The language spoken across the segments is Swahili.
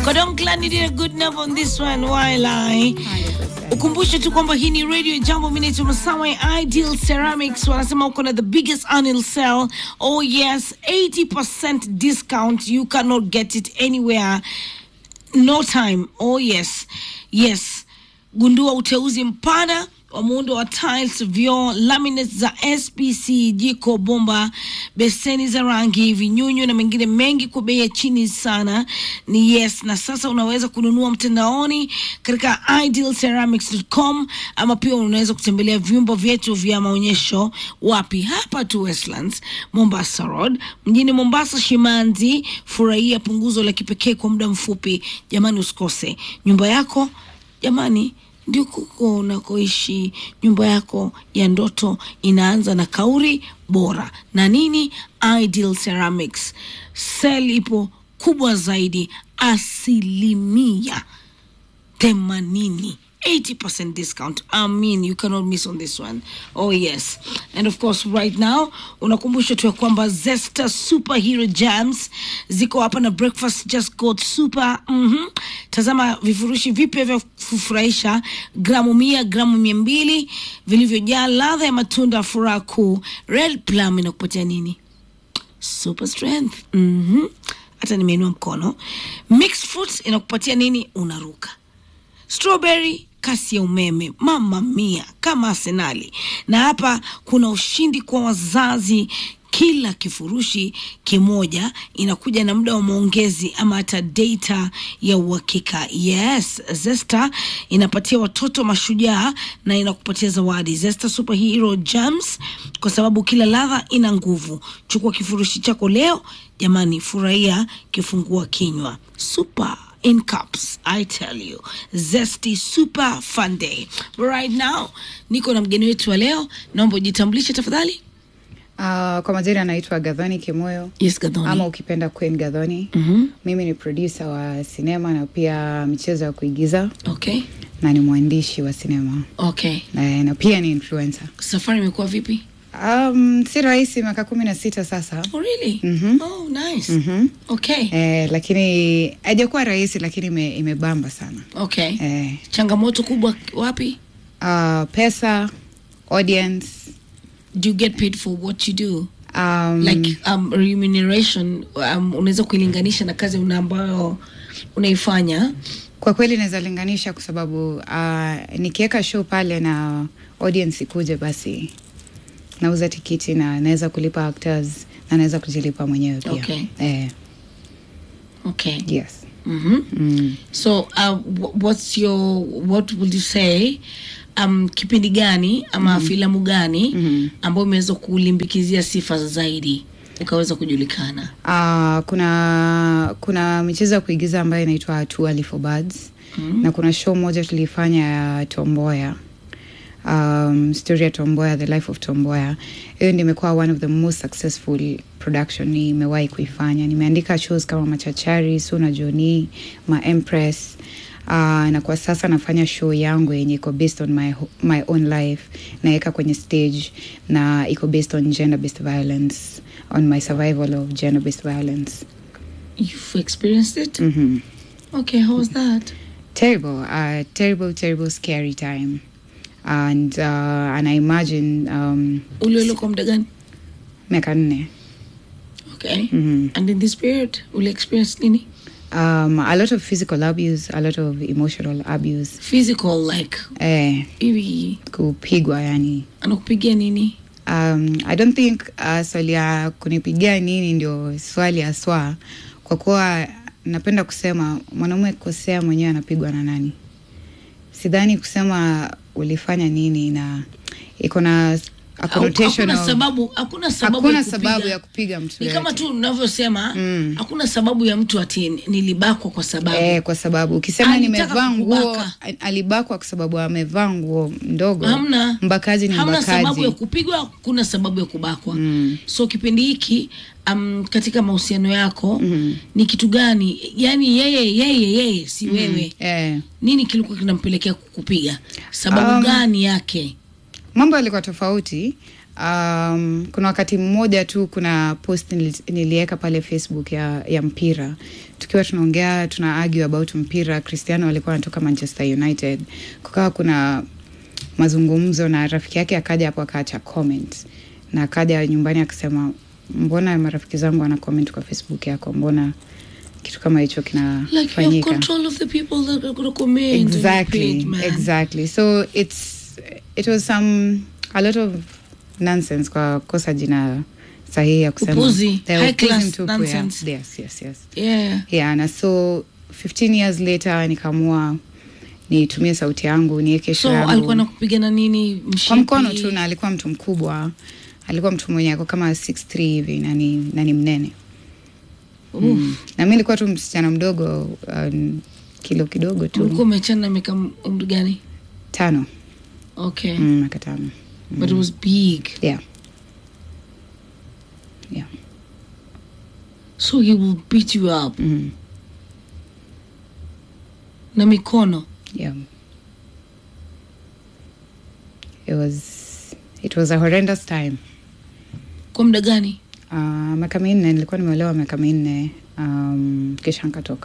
Kodonkla did a good enough on this one while I ukumbushe tu kwamba hii ni radio jambo minaitwa masawa ideal ceramics wanasema uko na the biggest annual sale oh yes 80% discount you cannot get it anywhere no time oh yes yes gundua uteuzi mpana wa muundo wa tiles vyoo laminates za spc jiko bomba beseni za rangi vinyunyu na mengine mengi kwa bei ya chini sana ni yes na sasa unaweza kununua mtandaoni katika idealceramics.com ama pia unaweza kutembelea vyumba vyetu vya maonyesho wapi hapa tu westlands mombasa road mjini mombasa shimanzi furahia punguzo la kipekee kwa muda mfupi jamani usikose nyumba yako jamani ndio kuko unakoishi nyumba yako ya ndoto inaanza na kauri bora na nini ideal ceramics sel ipo kubwa zaidi asilimia themanini 80% discount i mean you cannot miss on this one oh yes and of course right now unakumbusha tu ya kwamba zesta superhero jams ziko hapa na breakfast just got super mm-hmm. tazama vifurushi vipya vya kufurahisha gramu mia gramu mia mbili vilivyojaa ladha ya matunda furaha kuu red plum inakupatia nini super strength mm-hmm. hata nimeinua mkono mixed fruits inakupatia nini unaruka strawberry kasi ya umeme mama mia kama arsenali na hapa kuna ushindi kwa wazazi kila kifurushi kimoja inakuja na muda wa maongezi ama hata data ya uhakika yes zesta inapatia watoto mashujaa na inakupatia zawadi zesta superhero jams kwa sababu kila ladha ina nguvu chukua kifurushi chako leo jamani furahia kifungua kinywa super in cups i tell you zesty super fun day But right now niko na mgeni wetu wa leo naomba ujitambulishe tafadhali Uh, kwa majina anaitwa Gadhoni Kimoyo yes gadhoni ama ukipenda Queen Gadhoni. Mhm. Mimi ni producer wa sinema na pia michezo ya kuigiza okay na ni mwandishi wa sinema okay na, na pia ni influencer. safari imekuwa vipi Um, si rahisi miaka kumi na sita sasa oh really Mhm. oh nice Mhm. okay eh, lakini haijakuwa rahisi lakini ime, imebamba sana okay eh, changamoto kubwa wapi uh, pesa audience do you get paid for what you do um, like um, remuneration um, unaweza kuilinganisha na kazi una ambayo unaifanya kwa kweli naweza linganisha kwa sababu uh, nikiweka show pale na audience ikuje basi nauza tikiti na naweza kulipa actors na naweza kujilipa mwenyewe pia Okay. eh, okay yes mm-hmm. mm. so uh, wh- what's your what would you say um, kipindi gani ama filamu gani Mhm. ambayo imeweza kulimbikizia sifa zaidi ukaweza kujulikana uh, kuna kuna michezo ya kuigiza ambayo inaitwa Too Early for Birds mm. na kuna show moja tulifanya ya Tomboya um, story ya Tomboya the life of Tomboya hiyo ndio imekuwa one of the most successful production nimewahi kuifanya nimeandika shows kama Machachari Suna Joni Ma Empress Uh, na kwa sasa nafanya show yangu yenye iko based on my, ho- my own life naweka kwenye stage na iko based on gender based violence on my survival of gender based violence you've experienced it mm-hmm. okay how was that terrible uh, terrible terrible scary time and uh, and i imagine um, uliole kwa muda gani miaka nne okay Mhm. and in this period uli experience nini um, a lot of physical abuse a lot of emotional abuse physical like eh, hivi kupigwa yani anakupigia nini um, i don't think uh, swali ya kunipigia nini ndio swali haswa kwa kuwa napenda kusema mwanaume akikosea mwenyewe anapigwa na nani sidhani kusema ulifanya nini na iko na a connotation hakuna of- sababu hakuna sababu hakuna ya kupiga. sababu ya kupiga mtu ni kama yoyote. tu unavyosema Mm. hakuna sababu ya mtu ati nilibakwa kwa sababu Eh, kwa sababu ukisema Alitaka nimevaa nguo kukubaka. a- alibakwa kwa sababu amevaa nguo ndogo hamna mbakaji ni hamna sababu ya mbakaji kupigwa kuna sababu ya kubakwa Mm. so kipindi hiki um, katika mahusiano yako Mhm. ni kitu gani yani yeye yeye yeye si wewe eh. nini kilikuwa kinampelekea kukupiga sababu Um, gani yake mambo yalikuwa tofauti Um, kuna wakati mmoja tu kuna post nili- niliweka pale Facebook ya, ya mpira tukiwa tunaongea tuna argue about mpira. Cristiano alikuwa anatoka Manchester United, kukawa kuna mazungumzo na rafiki yake akaja hapo akaacha comment na akaja nyumbani akasema, mbona marafiki zangu wana comment kwa Facebook yako, mbona kitu kama hicho Like you have kinafanyika? control of the people that are going to comment on your exactly page, man. exactly so it's it was some a lot of nonsense kwa kosa jina sahihi ya kusema Upuzi, The high upuzi class mtupu, yeah. nonsense. yes yes yes Yeah. yeah na so 15 years later nikaamua nitumie sauti yangu niweke show So yangu alikuwa nakupigana nini? Mshipi? kwa mkono tu na alikuwa mtu mkubwa alikuwa mtu mwenye ako kama 63 hivi na ni na ni mnene Oof. mm. na mi nilikuwa tu msichana mdogo um, kilo kidogo tu Ulikuwa umechana na miaka umri gani? tano Okay. mm, miaka tano But it was big. yeah yeah So he will beat you up mm. na mikono. yeah it was it was a horrendous time Kwa muda gani? uh, miaka minne nilikuwa nimeolewa miaka minne um, kisha nkatoka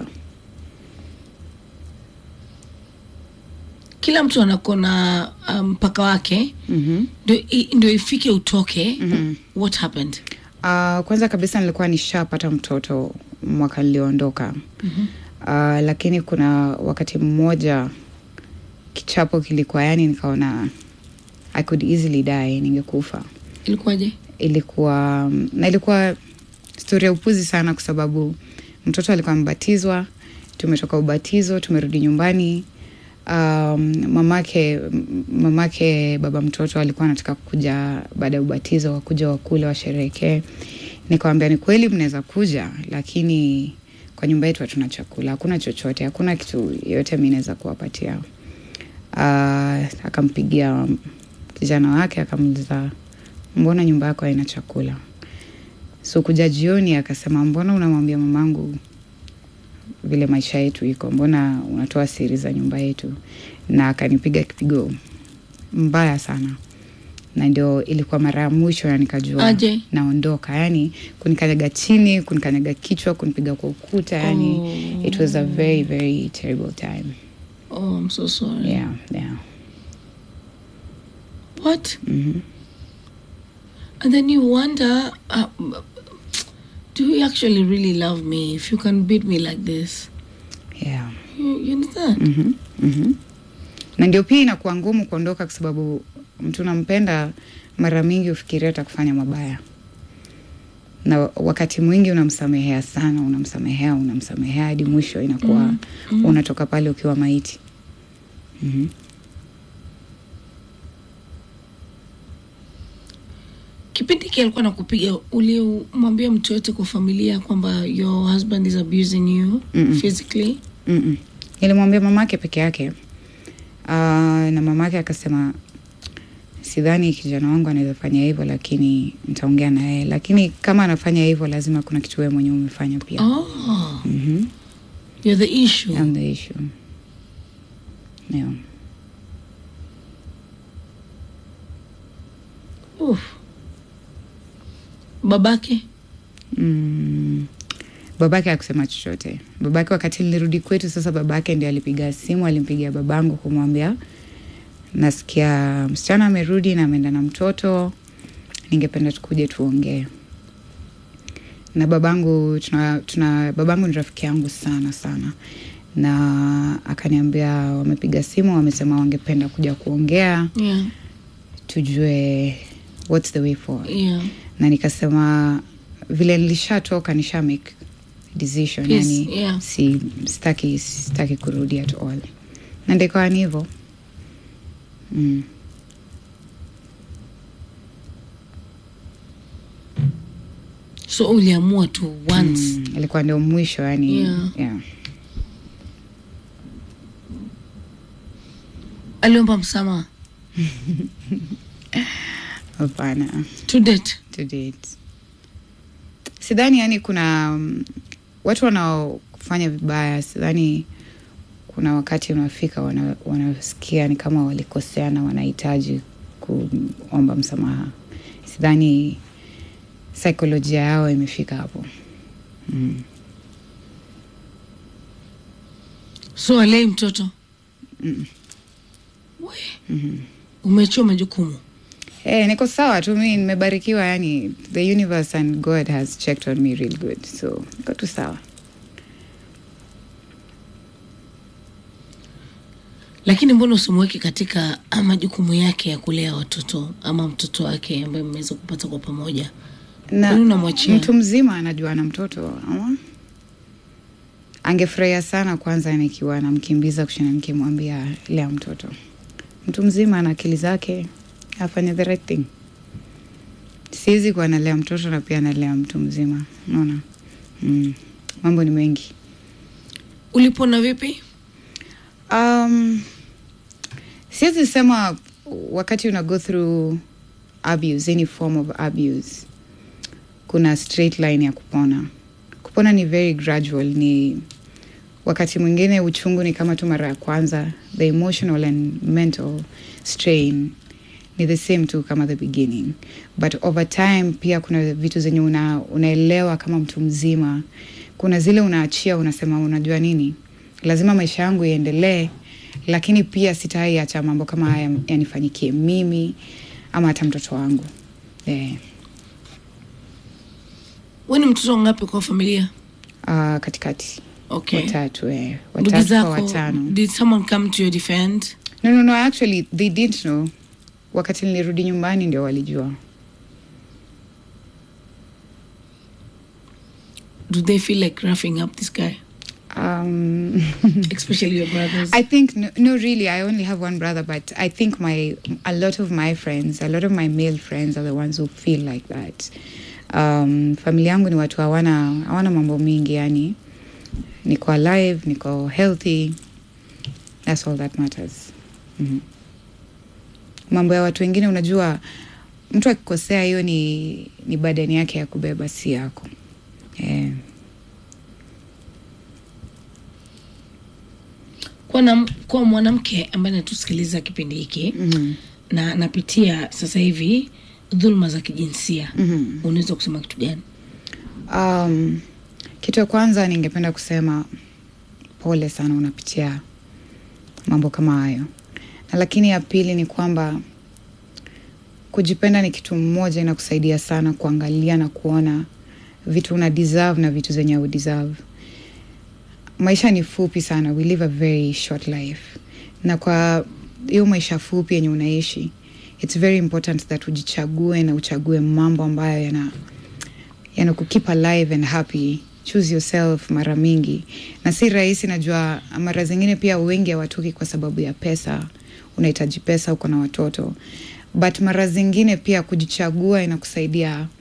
Kila mtu anakuwa na ah, mpaka wake mm-hmm. ndio i- ndio ifike utoke. Mhm. What happened? uh, kwanza kabisa nilikuwa nishapata mtoto mwaka niliondoka Mhm. uh, lakini kuna wakati mmoja kichapo kilikuwa yani nikaona i could easily die ningekufa Ilikuwaje? ilikuwa na ilikuwa stori ya upuzi sana kwa sababu mtoto alikuwa amebatizwa tumetoka ubatizo tumerudi nyumbani um, mamake mamake baba mtoto alikuwa anataka kuja baada ya ubatizo wakuja wakule washerehekee nikawambia ni kweli mnaweza kuja lakini kwa nyumba yetu hatuna chakula hakuna chochote hakuna kitu yoyote mi naweza kuwapatia uh, akampigia kijana wake akamuliza mbona nyumba yako haina chakula so kuja jioni akasema mbona unamwambia mamangu vile maisha yetu iko mbona unatoa siri za nyumba yetu na akanipiga kipigo mbaya sana na ndio ilikuwa mara ya mwisho na nikajua Aje? naondoka yani kunikanyaga chini kunikanyaga kichwa kunipiga kwa ukuta yani Oh. it was a very very terrible time Oh, I'm so sorry. yeah yeah What? mm-hmm. And then you wonder, uh, do you actually really love me if you can beat me like this? yeah You, you understand? Mhm, mhm. na ndio pia inakuwa ngumu kuondoka kwa sababu mtu unampenda mara mingi ufikiria atakufanya mabaya na wakati mwingi unamsamehea sana unamsamehea unamsamehea hadi mwisho inakuwa Mm, mm. unatoka pale ukiwa maiti Mhm. Kipindi hiki alikuwa nakupiga, ulimwambia mtu yote kwa familia kwamba your husband is abusing you Mm-mm. physically? Mm-mm. nilimwambia mamake peke yake uh, na mamake akasema sidhani kijana wangu anaweza fanya hivyo lakini nitaongea na yeye lakini kama anafanya hivyo lazima kuna kitu wewe mwenyewe umefanya pia Oh, Mhm. you're the issue. I'm the issue. Yeah. Oof. Babake? Mm. Babake hakusema chochote. Babake wakati nilirudi kwetu sasa, babake ndio alipiga simu, alimpigia babangu kumwambia nasikia msichana amerudi na ameenda na mtoto, ningependa tukuje tuongee. Na babangu tuna, tuna babangu ni rafiki yangu sana sana, na akaniambia wamepiga simu, wamesema wangependa kuja kuongea Yeah. tujue what's the way forward Yeah. na nikasema vile nilishatoka nisha make decision Yes, yani yeah. si sitaki sitaki kurudi at all na ndikawa ni hivyo mm. So uliamua tu once. Mm. ilikuwa ndio mwisho yani Yeah. yeah. Aliomba msamaha hapana to date. to date sidhani yani kuna um, watu wanaofanya vibaya sidhani kuna wakati unafika wana- wanasikia ni kama walikosea na wanahitaji kuomba msamaha sidhani saikolojia yao imefika hapo so alei mtoto We. umeachia majukumu Eh, niko sawa tu mi nimebarikiwa yani the universe and god has checked on me real good so niko tu sawa lakini mbona usimweke katika ah, majukumu yake ya kulea watoto ama mtoto wake ambaye mmeweza kupata kwa pamoja na Kwani unamwachia? mtu mzima anajua na mtoto ama angefurahia sana kwanza nikiwa namkimbiza kushinda nikimwambia lea mtoto mtu mzima ana akili zake afanye the right thing siwezi kuwa nalea mtoto na pia nalea mtu mzima naona mm. mambo ni mengi ulipona vipi Um, siwezi sema wakati una go through abuse, any form of abuse, kuna straight line ya kupona. Kupona ni very gradual, ni wakati mwingine uchungu ni kama tu mara ya kwanza, the emotional and mental strain ni the same tu kama the beginning, but over time pia kuna vitu zenye una, unaelewa kama mtu mzima. Kuna zile unaachia, unasema unajua nini, lazima maisha yangu iendelee, lakini pia sitai acha mambo kama haya yanifanyikie mimi ama hata mtoto wangu yeah. we ni mtoto ngapi kwa familia Uh, katikati okay watatu eh. ndugu watatu kwa zako watano did someone come to your defend no, no, no, actually they didn't know wakati nilirudi nyumbani ndio walijua do they feel like roughing up this guy um, especially your brothers I think no, no, really. I only have one brother, but I think my a lot of my friends, a lot of my male friends, are the ones who feel like that. Um, familia yangu ni watu hawana hawana mambo mingi, yani niko alive, niko healthy. That's all that matters. Mhm. Mambo ya watu wengine, unajua, mtu akikosea, hiyo ni ni badani yake ya kubeba, si yako. Yeah. kwa, na, kwa mwanamke ambaye anatusikiliza kipindi hiki Mhm. na anapitia sasa hivi dhuluma za kijinsia Mhm. unaweza kusema kitu gani Um, kitu ya kwanza ningependa kusema pole sana unapitia mambo kama hayo, na lakini ya pili ni kwamba kujipenda ni kitu mmoja, inakusaidia sana kuangalia na kuona vitu una deserve na vitu zenye u deserve. Maisha ni fupi sana, we live a very short life, na kwa hiyo maisha fupi yenye unaishi, it's very important that ujichague na uchague mambo ambayo yana yana kukeep alive and happy choose yourself mara mingi na si rahisi najua mara zingine pia wengi hawatoki kwa sababu ya pesa unahitaji pesa uko na watoto but mara zingine pia kujichagua inakusaidia